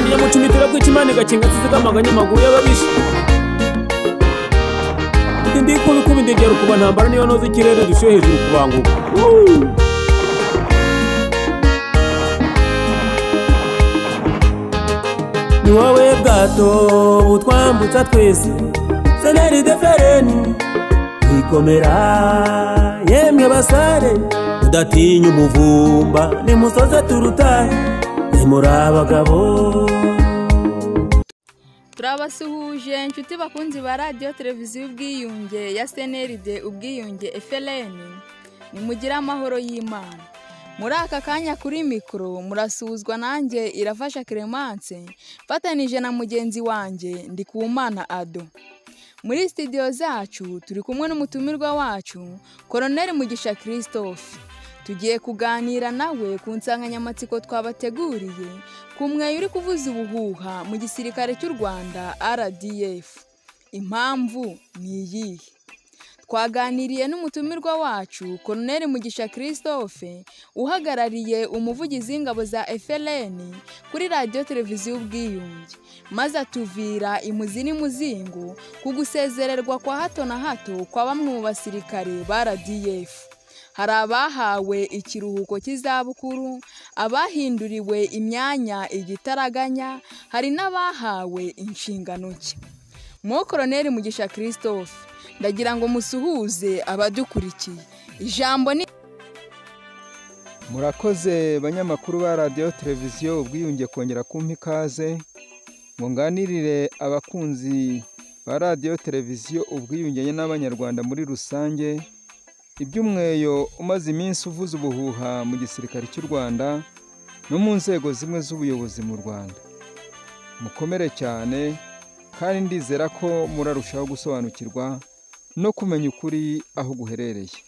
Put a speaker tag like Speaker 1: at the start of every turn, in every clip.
Speaker 1: Ngiye mu cumitiro bw'ikimani gakinga nsize amaganya amaguru y'ababisha Ndi ndi kubi kubi ndegera ukuba ntambara niyo noza ikirere dushyuhe hejuru kubanguka Ni wowe bwato butwambutsa twese seneri de fereni ikomera yemwe basare udatinya umuvumba nimusoze turutahe nimuri abagabo
Speaker 2: turabasuhuje inshuti bakunzi ba radiyo televiziyo ubwiyunge ya seneride ubwiyunge efereni nimugire amahoro y'imana muri aka kanya kuri mikoro murasuhuzwa nanjye irafasha keremanse mfatanije na mugenzi wanjye ndi ku mwana ado muri sitidiyo zacu turi kumwe n'umutumirwa wacu koroneri mugisha christophe tugiye kuganira nawe ku nsanganyamatsiko twabateguriye ku mweyo uri kuvuza ubuhuha mu gisirikare cy'u rwanda rdf impamvu ni iyihe twaganiriye n'umutumirwa wacu koroneri mugisha christophe uhagarariye umuvugizi w'ingabo za FLN kuri radiyo televiziyo ubwiyunge maze atuvira imuzi n'imuzingo ku gusezererwa kwa hato na hato kwa bamwe mu basirikare ba rdf hari abahawe ikiruhuko cy'izabukuru abahinduriwe imyanya igitaraganya hari n'abahawe inshingano nshya mo koroneri mugisha christophe ndagira ngo musuhuze abadukurikiye ijambo ni
Speaker 3: murakoze banyamakuru ba radiyo televiziyo ubwiyunge kongera kumpa ikaze ngo nganirire abakunzi ba radiyo televiziyo ubwiyunge n'abanyarwanda muri rusange iby'umweyo umaze iminsi uvuza ubuhuha mu gisirikare cy'u rwanda no mu nzego zimwe z'ubuyobozi mu rwanda mukomere cyane kandi ndizera ko murarushaho gusobanukirwa no kumenya ukuri aho guherereye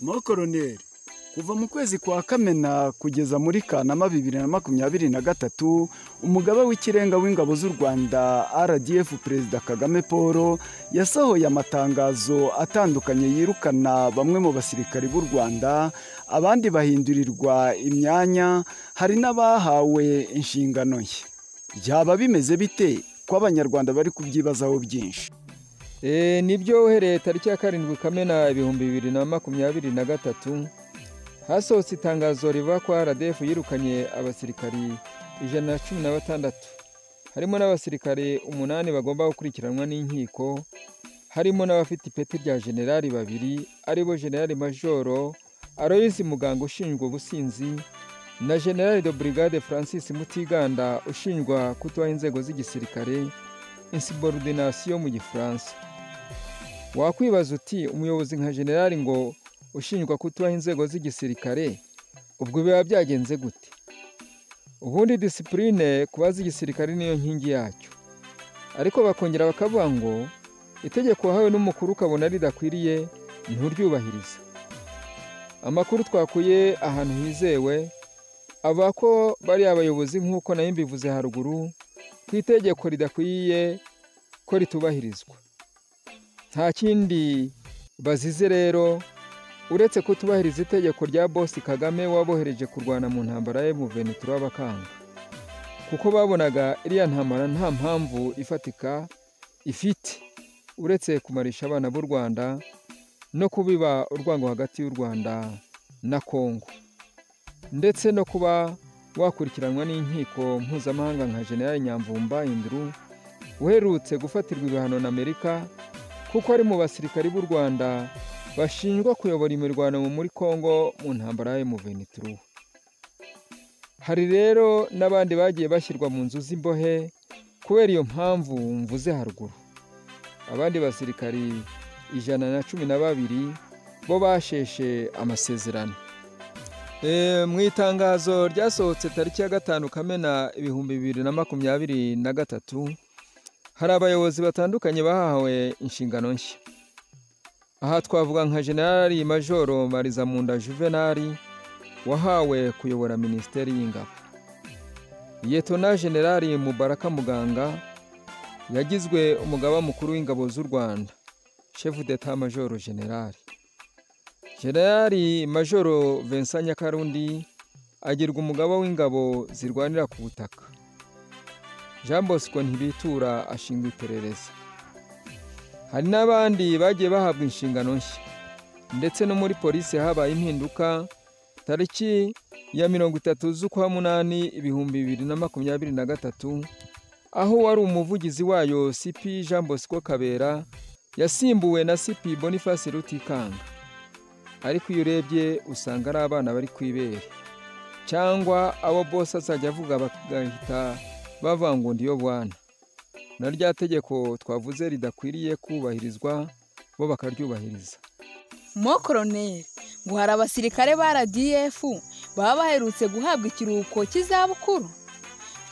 Speaker 4: mo koroneri kuva mu kwezi kwa kamena kugeza muri kanama bibiri na makumyabiri na gatatu umugaba w'ikirenga w'ingabo z'u rwanda rdf perezida kagame paul yasohoye amatangazo atandukanye yirukana bamwe mu basirikari b'u rwanda abandi bahindurirwa imyanya hari n'abahawe inshingano ye byaba bimeze bite ko abanyarwanda bari kubyibazaho byinshi
Speaker 3: nibyo uhereye tariki ya karindwi kamena ibihumbi bibiri na makumyabiri na gatatu hasohotse itangazo riva kwa RDF yirukanye abasirikari ijana na cumi na batandatu harimo n'abasirikari umunani bagomba gukurikiranwa n'inkiko harimo n'abafite ipeti rya generali babiri aribo generali majoro aroyizi muganga ushinjwa ubusinzi na generali de brigade francis mutiganda ushinjwa kutubaha inzego z'igisirikare insiborudinasiyo mu gifaransa wakwibaza uti umuyobozi nka generali ngo ushinjwa kutubaha inzego z'igisirikare ubwo biba byagenze gute ubundi disipurine ku z'igisirikare niyo nkingi yacyo ariko bakongera bakavuga ngo itegeko wahawe n'umukuru ukabona ridakwiriye nturyubahirize amakuru twakuye ahantu hizewe avuga ko bari abayobozi nk'uko nayo mbivuze haruguru ku itegeko ridakwiye ko ritubahirizwa nta kindi bazize rero uretse kutubahiriza itegeko rya bosi kagame wabohereje kurwana mu ntambara ye mu ventura bakanga kuko babonaga iriya ntambara nta mpamvu ifatika ifite uretse kumarisha abana b'u rwanda no kubiba urwango hagati y'u rwanda na kongo ndetse no kuba wakurikiranwa n'inkiko mpuzamahanga nka generali nyamvumba induru uherutse gufatirwa ibihano na amerika kuko ari mu basirikari b'u rwanda bashinjwa kuyobora imirwano muri congo mu ntambara ya venituru hari rero n'abandi bagiye bashyirwa mu nzu z'imbohe kubera iyo mpamvu mvuze haruguru abandi basirikari ijana na cumi na babiri bo basheshe amasezerano mu itangazo ryasohotse tariki ya gatanu kamena ibihumbi bibiri na makumyabiri na gatatu hari abayobozi batandukanye bahawe inshingano nshya aha twavuga nka generali majoro marizamunda juvenali wahawe kuyobora minisiteri y'ingabo yetona generali mubaraka muganga yagizwe umugaba mukuru w'ingabo z'u rwanda shefu d'etat majoro generali generali majoro vincent nyakarundi agirwa umugaba w'ingabo zirwanira ku butaka jean bosco ntibitura ashinzwe iperereza hari n'abandi bagiye bahabwa inshingano nshya ndetse no muri polisi habaye impinduka tariki ya mirongo itatu z'ukwa munani ibihumbi bibiri na makumyabiri na gatatu aho wari umuvugizi wayo sipi jean bosco kabera yasimbuwe na sipi boniface rutikanga ariko iyo urebye usanga ari abana bari ku ibere cyangwa abo bose azajya avuga bagahita bavangunda iyo bwana na rya tegeko twavuze ridakwiriye kubahirizwa bo bakaryubahiriza
Speaker 2: mo koroneri ngo hari abasirikare ba rdf baba baherutse guhabwa ikiruhuko cy'izabukuru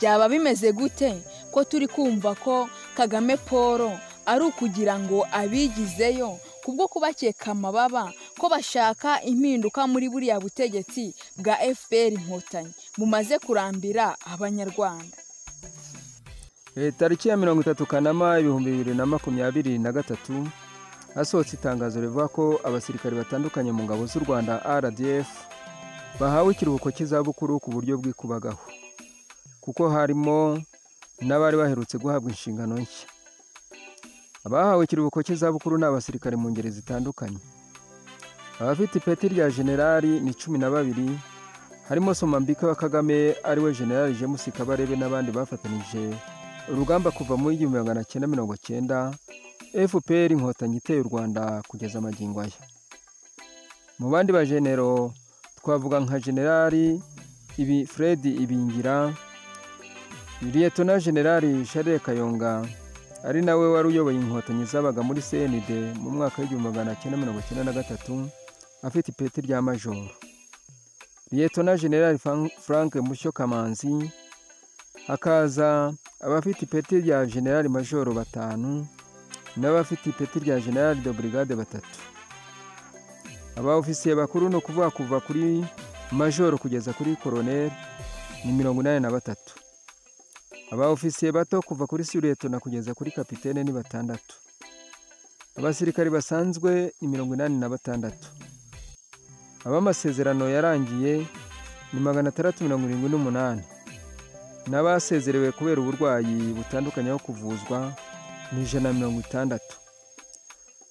Speaker 2: byaba bimeze gute ko turi kumva ko kagame paul ari ukugira ngo abigizeyo kubwo kubakeka amababa ko bashaka impinduka muri buriya butegetsi bwa fpr inkotanyi bumaze kurambira abanyarwanda
Speaker 3: Eh, tariki ya mirongo itatu kanama ibihumbi bibiri na makumyabiri na gatatu hasohotse itangazo rivuga ko abasirikari batandukanye mu ngabo z'u rwanda rdf bahawe ikiruhuko cy'izabukuru ku buryo bwikubagaho kuko harimo n'abari baherutse guhabwa inshingano nshya abahawe ikiruhuko cy'izabukuru ni abasirikare mu ngeri zitandukanye abafite ipeti rya generali ni cumi na babiri harimo somambika wa kagame ariwe generali james kabarebe n'abandi bafatanyije urugamba kuva mu igihumbi magana cyenda mirongo cyenda fpr inkotanyi iteye u rwanda kugeza amagingo aya mu bandi bajenero twavuga nka generali ibi fred ibingira liyetona generali share kayonga ari nawe wari uyoboye inkotanyi zabaga muri cnd mu mwaka w'igihumbi magana cyenda mirongo cyenda na gatatu afite ipeti rya majoro liyetona generali Fran- frank mushyo kamanzi hakaza abafite ipeti rya generali majoro batanu n'abafite ipeti rya generali de brigade batatu aba ofisiye bakuru ni ukuvuga kuva kuri majoro kugeza kuri koroneri ni mirongo inani na batatu aba ofisiye bato kuva kuri suretona kugeza kuri kapitene ni batandatu abasirikari basanzwe ni mirongo inani na batandatu abamasezerano yarangiye ni magana atandatu mirongo irindwi n'umunani n'abasezerewe kubera uburwayi butandukanye aho kuvuzwa ni ijana na mirongo itandatu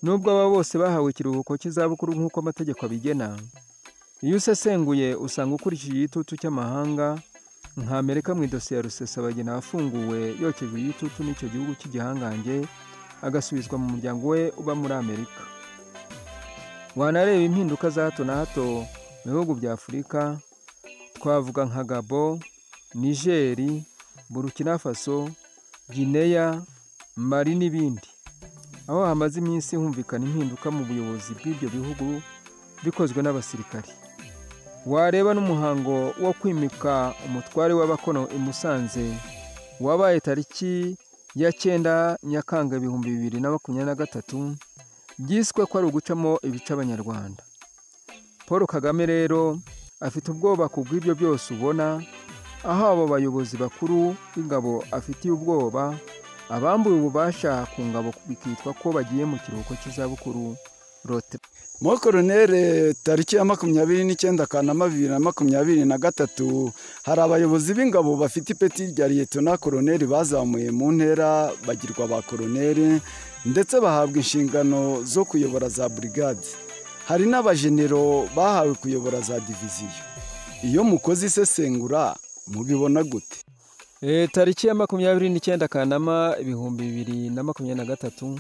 Speaker 3: nubwo aba bose bahawe ikiruhuko cy'izabukuru nk'uko amategeko abigena iyo usesenguye usanga ukurikije igitutu cy'amahanga nka amerika mu idosiye ya rusesabagina wafunguwe yokejwe igitutu n'icyo gihugu cy'igihangange agasubizwa mu muryango we uba muri amerika wanareba impinduka za hato na hato mu bihugu bya afurika twavuga nka gabo nigeri burukina faso gineya mali n'ibindi aho hamaze iminsi humvikana impinduka mu buyobozi bw'ibyo bihugu bikozwe n'abasirikari wareba n'umuhango wo kwimika umutware w'abakono i musanze wabaye tariki ya cyenda nyakanga ibihumbi bibiri na makumyabiri na gatatu byiswe ko ari ugucamo ibice abanyarwanda paul kagame rero afite ubwoba ku bw'ibyo byose ubona aho abo bayobozi bakuru b'ingabo afitiye ubwoba abambuye ububasha ku ngabo bikitwa ko bagiye mu kiruhuko cy'izabukuru rote
Speaker 4: mo koronere tariki ya makumyabiri n'icyenda kanama bibiri na makumyabiri na gatatu hari abayobozi b'ingabo bafite ipeti rya liyetona koroneri bazamuye mu ntera bagirwa ba koroneri ndetse bahabwa inshingano zo kuyobora za burigade hari n'abajenero bahawe kuyobora za diviziyo iyo mukoze isesengura mubibona gute
Speaker 3: e, tariki ya makumyabiri n'icyenda kanama ibihumbi bibiri na makumyabiri na gatatu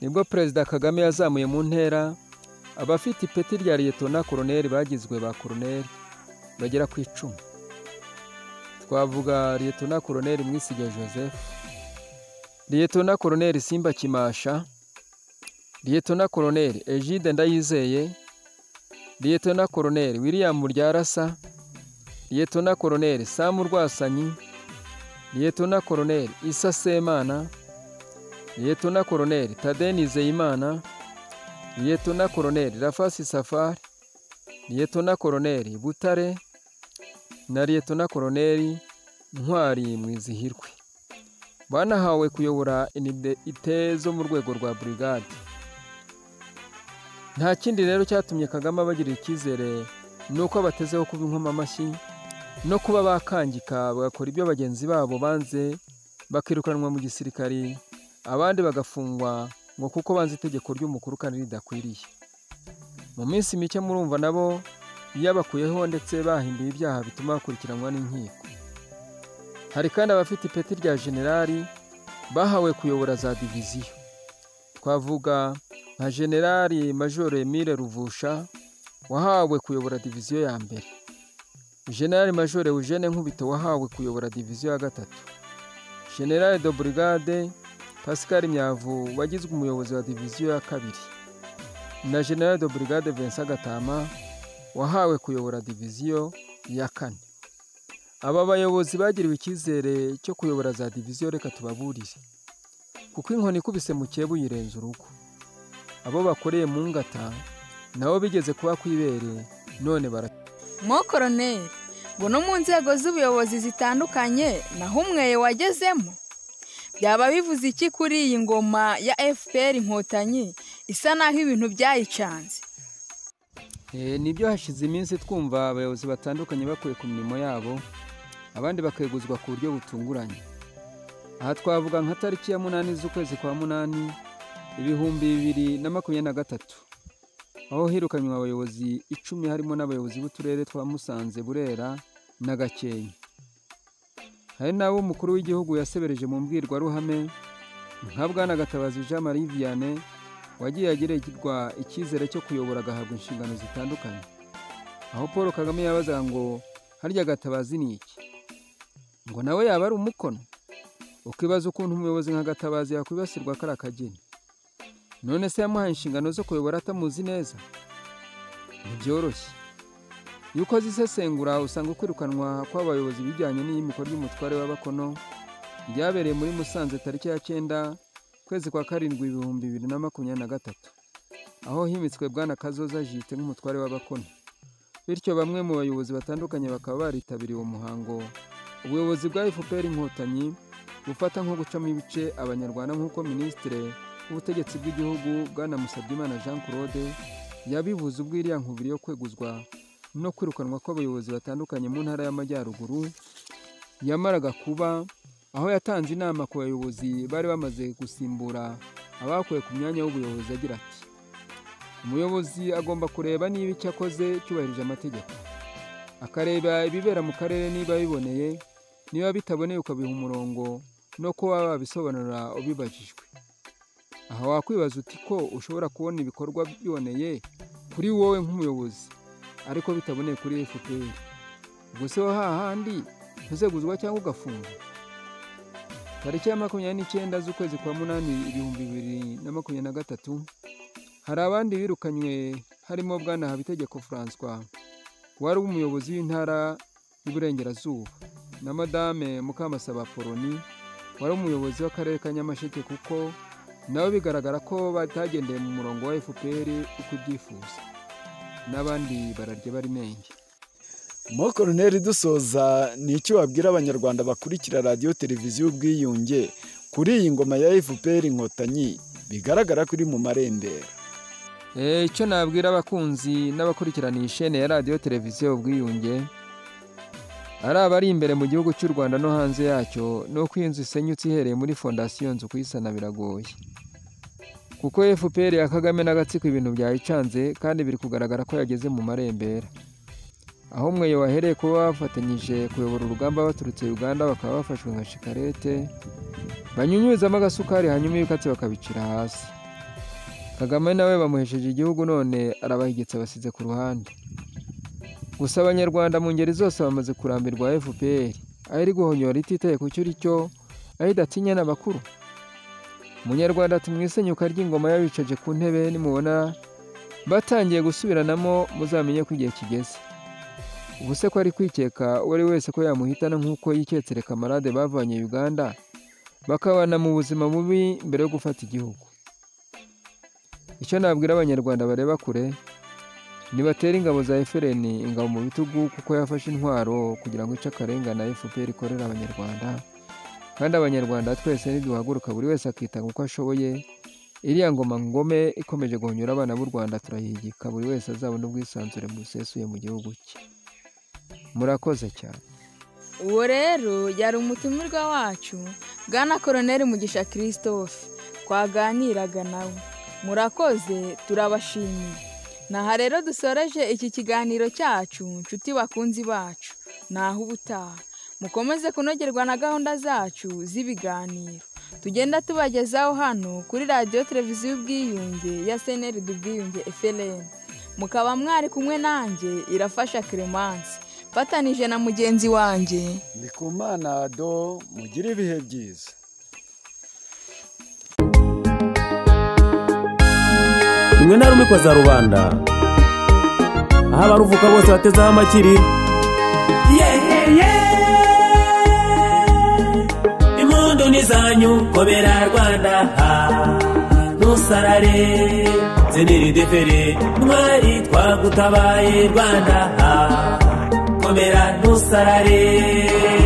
Speaker 3: nibwo perezida kagame yazamuye mu ntera abafite ipeti rya liyetona koroneri bagizwe ba koroneri bagera ku icumi twavuga liyetona koroneri mwisiga joseph liyetona koroneri simba kimasha liyetona koroneri egide ndayizeye liyetona koroneri william ryarasa liyetona koroneri samu rwasanyi liyetona koroneri isa semana liyetona koroneri tade nizeyimana liyetona koroneri rafasi safari liyetona koroneri butare na liyetona koroneri ntwari mwizihirwe banahawe kuyobora inite zo mu rwego rwa burigade nta kindi rero cyatumye kagame abagirira icyizere ni uko abatezeho kuba inkomamashyi no kuba bakangika bagakora ibyo bagenzi babo banze bakirukanwa mu gisirikari abandi bagafungwa ngo kuko banze itegeko ry'umukuru kandi ridakwiriye mu minsi mike murumva nabo yabakuyeho ndetse bahinduye ibyaha bituma bakurikiranwa n'inkiko hari kandi abafite ipeti rya generali bahawe kuyobora za diviziyo twavuga nka generali majoro emile ruvusha wahawe kuyobora diviziyo ya mbere generali majoro eugene nkubito wahawe kuyobora diviziyo ya gatatu generali de burigade pascal myavu wagizwe umuyobozi wa diviziyo ya kabiri na generali de burigade vincent gatama wahawe kuyobora diviziyo ya kane aba bayobozi bagiriwe icyizere cyo kuyobora za diviziyo reka tubaburire kuko inkoni ikubise mu cyebu yirenza urugo abo bakoreye mu ngata nabo bigeze kuba ku ibere none bara
Speaker 2: mo koroneri ngo no mu nzego z'ubuyobozi zitandukanye naho umweye wagezemo byaba bivuze iki kuri iyi ngoma ya fpr inkotanyi isa naho ibintu byayicanze
Speaker 3: Eh, nibyo hashize iminsi twumva abayobozi batandukanye bakuye ku mirimo yabo abandi bakeguzwa ku buryo butunguranye aha twavuga nka tariki ya munani z'ukwezi kwa munani ibihumbi bibiri na makumyabiri na gatatu aho hirukanywe abayobozi icumi harimo n'abayobozi b'uturere twa musanze burera na gakenke hari n'abo umukuru w'igihugu yasebereje mu mbwirwaruhame nka bwana gatabazi jean marie vianney wagiye agirirwa icyizere cyo kuyobora agahabwa inshingano zitandukanye aho paul kagame yabazaga ngo harya gatabazi ni iki ngo nawe yaba ari umukono ukibaza ukuntu umuyobozi nka gatabazi yakwibasirwa kariya kageni none se yamuhaye inshingano zo kuyobora atamuzi neza ntibyoroshye iyo ukoze isesengura usanga ukwirukanwa kw'abayobozi bijyanye n'iyimikwa ry'umutware w'abakono ryabereye muri musanze tariki ya cyenda ukwezi kwa karindwi ibihumbi bibiri na makumyabiri na gatatu aho himitswe bwana kazoza jite nk'umutware w'abakono bityo bamwe mu bayobozi batandukanye bakaba baritabiriye uwo muhango ubuyobozi bwa fpr inkotanyi bufata nko gucamo ibice abanyarwanda nk'uko minisitiri w'ubutegetsi bw'igihugu bwana musabyimana jean claude yabivuze ubwo iriya nkubiri yo kweguzwa no kwirukanwa kw'abayobozi batandukanye mu ntara y'amajyaruguru yamaraga kuba aho yatanze inama ku bayobozi bari bamaze gusimbura abakuwe ku myanya y'ubuyobozi agira ati umuyobozi agomba kureba niba icyo akoze cyubahirije amategeko akareba ibibera mu karere niba biboneye niba bitaboneye ukabiha umurongo no kuba wabisobanura ubibajijwe aha wakwibaza uti ko ushobora kubona ibikorwa biboneye kuri wowe nk'umuyobozi ariko bitaboneye kuri fpr ubwo se ho hahandi ntuzeguzwa cyangwa ugafungwa tariki ya makumyabiri n'icyenda z'ukwezi kwa munani ibihumbi bibiri na makumyabiri na gatatu hari abandi birukanywe harimo bwana habitegeko francois wari umuyobozi w'intara y'iburengerazuba na madame mukamasaba poloni wari umuyobozi w'akarere ka nyamasheke kuko nabo bigaragara ko batagendeye mu murongo wa fpr uko ubyifuza n'abandi bararya barimenge
Speaker 4: mo koroneri dusoza ni icyo wabwira abanyarwanda bakurikira radiyo televiziyo ubwiyunge kuri iyi ngoma ya fpr inkotanyi bigaragara ko iri mu marembera
Speaker 3: Eh, icyo nabwira abakunzi n'abakurikirana iyi shene ya radiyo televiziyo ubwiyunge ari abari imbere mu gihugu cy'u rwanda no hanze yacyo ni uko iyi nzu isenyutse ihereye muri fondasiyo nzu kuyisana biragoye kuko fpr ya kagame n'agatsiko ibintu byayicanze kandi biri kugaragara ko yageze mu marembera aho umweyo wahereye kuba bafatanyije kuyobora urugamba baturutse uganda bakaba bafashwe nka shikarete banyunyuzamo agasukari hanyuma ibikatsi bakabicira hasi kagame nawe bamuhesheje igihugu none arabahigitse abasize ku ruhande gusa abanyarwanda mu ngeri zose bamaze kurambirwa fpr aho iri guhonyora ititaye ku cyo uri cyo aho idatinya n'abakuru munyarwanda tumwisenyuka ry'ingoma yabicaje ku ntebe nimubona batangiye gusubiranamo muzamenye ko igihe kigeze ubuse ko ari kwikeka uwo ari wese ko yamuhitana nk'uko yiketse kamarade bavanye uganda bakabana mu buzima bubi mbere yo gufata igihugu icyo nabwira abanyarwanda bareba kure ntibatera ingabo za efereni ingabo mu bitugu kuko yafashe intwaro kugira ngo ice akarengane fpr ikorera abanyarwanda kandi abanyarwanda twese ntiduhaguruka buri wese akitanga uko ashoboye iriya ngoma ngome ikomeje guhonyura abana b'u rwanda turayihigika buri wese azabona ubwisanzure busesuye mu gihugu cye murakoze cyane
Speaker 2: uwo rero yari umutumirwa wacu bwana koroneri mugisha christophe twaganiraga nawe murakoze turabashimiye naha rero dusoreje iki kiganiro cyacu nshuti bakunzi bacu naho ubutaha mukomeze kunogerwa na gahunda zacu z'ibiganiro tugenda tubagezaho hano kuri radiyo televiziyo y'ubwiyunge ya seneride ubwiyunge efereni mukaba mwari kumwe nanjye irafasha keremansi mfatanije na mugenzi wanjye
Speaker 4: ndi ku mana do mugire ibihe byiza
Speaker 1: rimwe na rumwe kwa za rubanda aho abaruvuka bose batezeho amakiri impundu ni zanyu kobera rwanda ntusarare zeneri defere mwari twagutabaye rwanda komera ntusarare